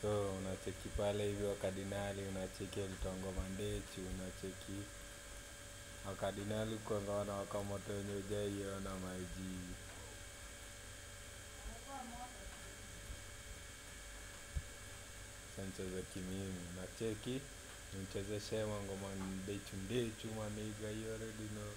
so unacheki pale hivi wakadinali unacheki elitongo mandechi unacheki wakadinali kwanza wanawaka moto wenye ujaiona maiji sancheza kimimi nacheki nimchezeshe mangoma ndechu ndechu maniga you already know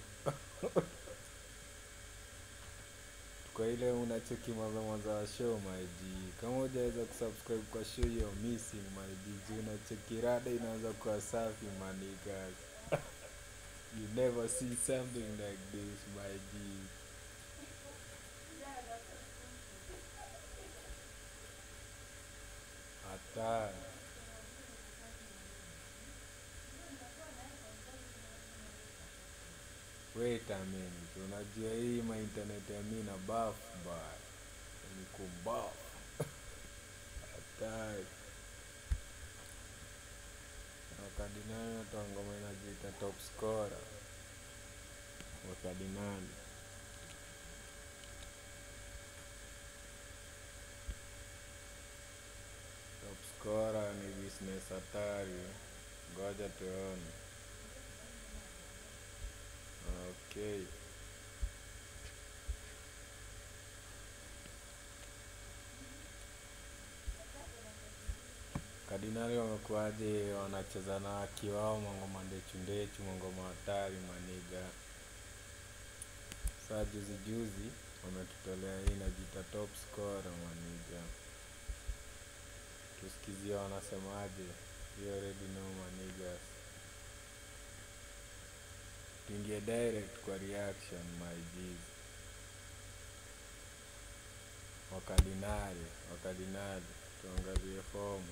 kwa ile unacheki mwanzo mwanzo wa show maiji kama hujaweza kusubscribe kwa show hiyo missing maiji juu unacheki rada inaanza kuwa safi manigas you never see something like this maiji hatari wait a minute unajua hii mainternet ya mi na baf baya ni kumbaf hatari wakadinali natoa ngoma inajiita top scorer wakadinali top scorer ni business hatari ngoja tuone okay Kardinali wamekuwaje wanacheza na akiwao mangoma ndechu ndechu mangoma hatari maniga saa juzi juzi wametutolea hii najita top scorer maniga tusikizie wanasemaje you already know manigas tuingie direct kwa reaction my G's. wakadinali wakadinali tuangalie fomu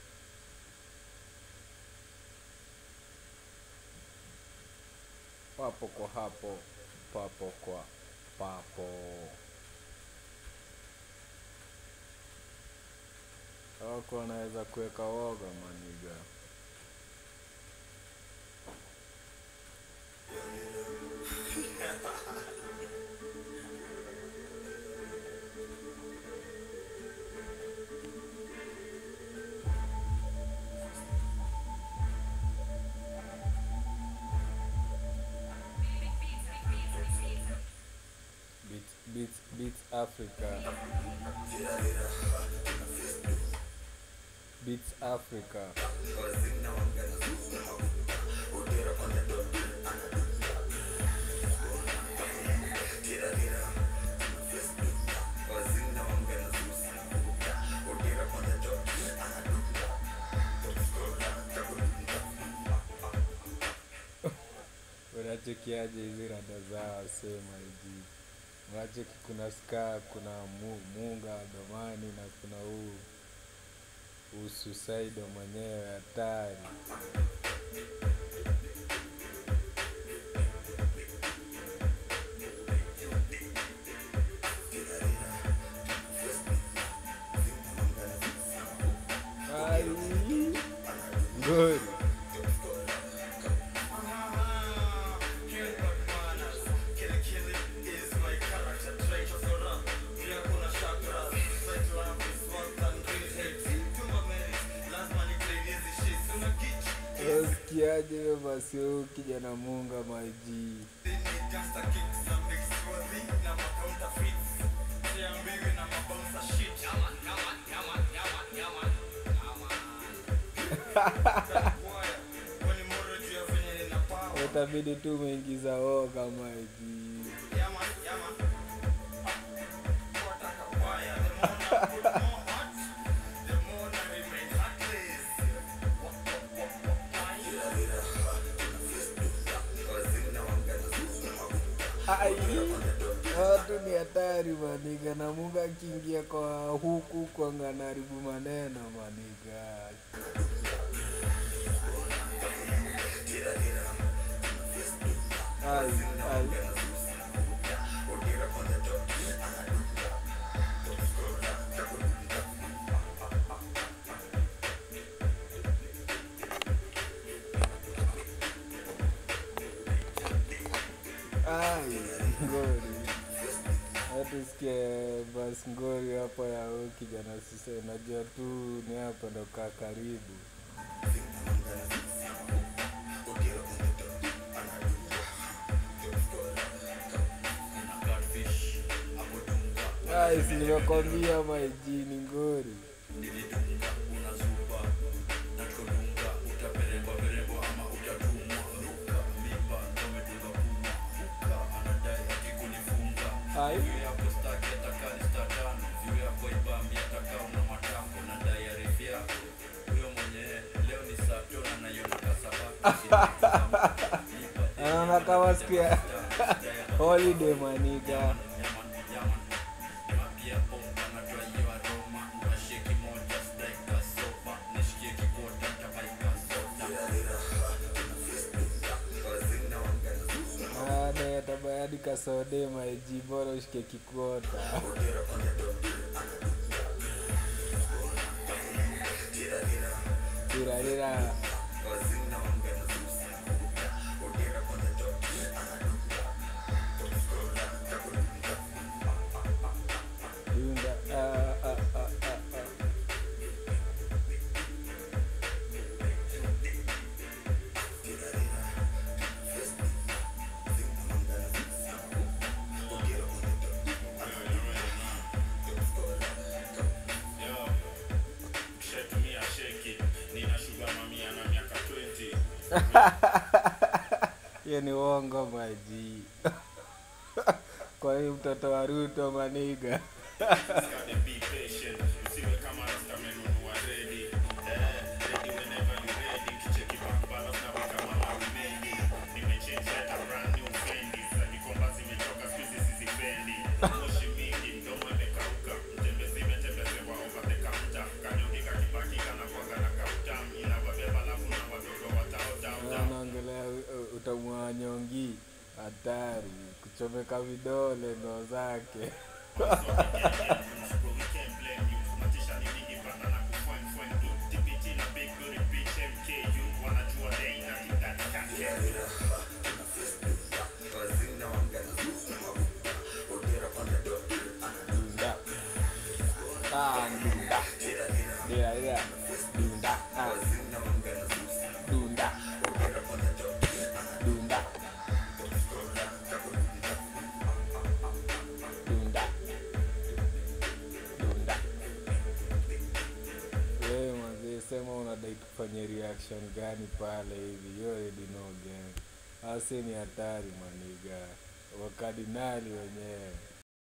papo kwa hapo papo kwa papo wako wanaweza kuweka woga maniga Beats, Beats, Beats Africa. Beats Africa. unachekiaje hizi rada zao sema hivi unacheki kuna ska kuna mu, munga domani na kuna huu ususaido mwenyewe hatari Ai, ngori Usikiaje hiyo basi huyu kijana munga maji utabidi tu umeingiza woga maji Ai, watu ni hatari maniga na munga akiingia kwa huku kwanga naribu maneno maniga ai, ai. Ai, ngori. Watu tusikie bas ngori hapo ya huyu kijana sise najua tu ni hapa ndo kaa karibu Guys, nimekwambia maijini ngori Ai. anaona kama siku ya holiday maniga tabayadi kasode maiji bora ushike kikwota tirarira Dunda, ah, ah, ah, ah, ah. Shatumia sheki nina shuga mamia na miaka 20 hiyo ni uongo maji kwa hiyo mtoto wa ruto maniga Gotta be patient usiwe kama rasta menunua ready eh, ready whenever you ready kicheki back balance na weka mama umendi nimechange hata brand new fendi za kikomba zimechoka siku hizi sizipendi moshi mingi mdomo imekauka mtembezi imetembezewa over the counter kanyongi kakibaki kana kwaga na kautam inawabeba lafu na wadogo wataotauta anaongelea utamwa nyongi hatari kuchomeka vidole ndo zake dunda ah dunda dia dia dunda ah dunda dunda dunda dunda wewe mazee sema unadai tufanye reaction gani pale hivi you already know gang ase ni hatari maniga wakadinali wenyewe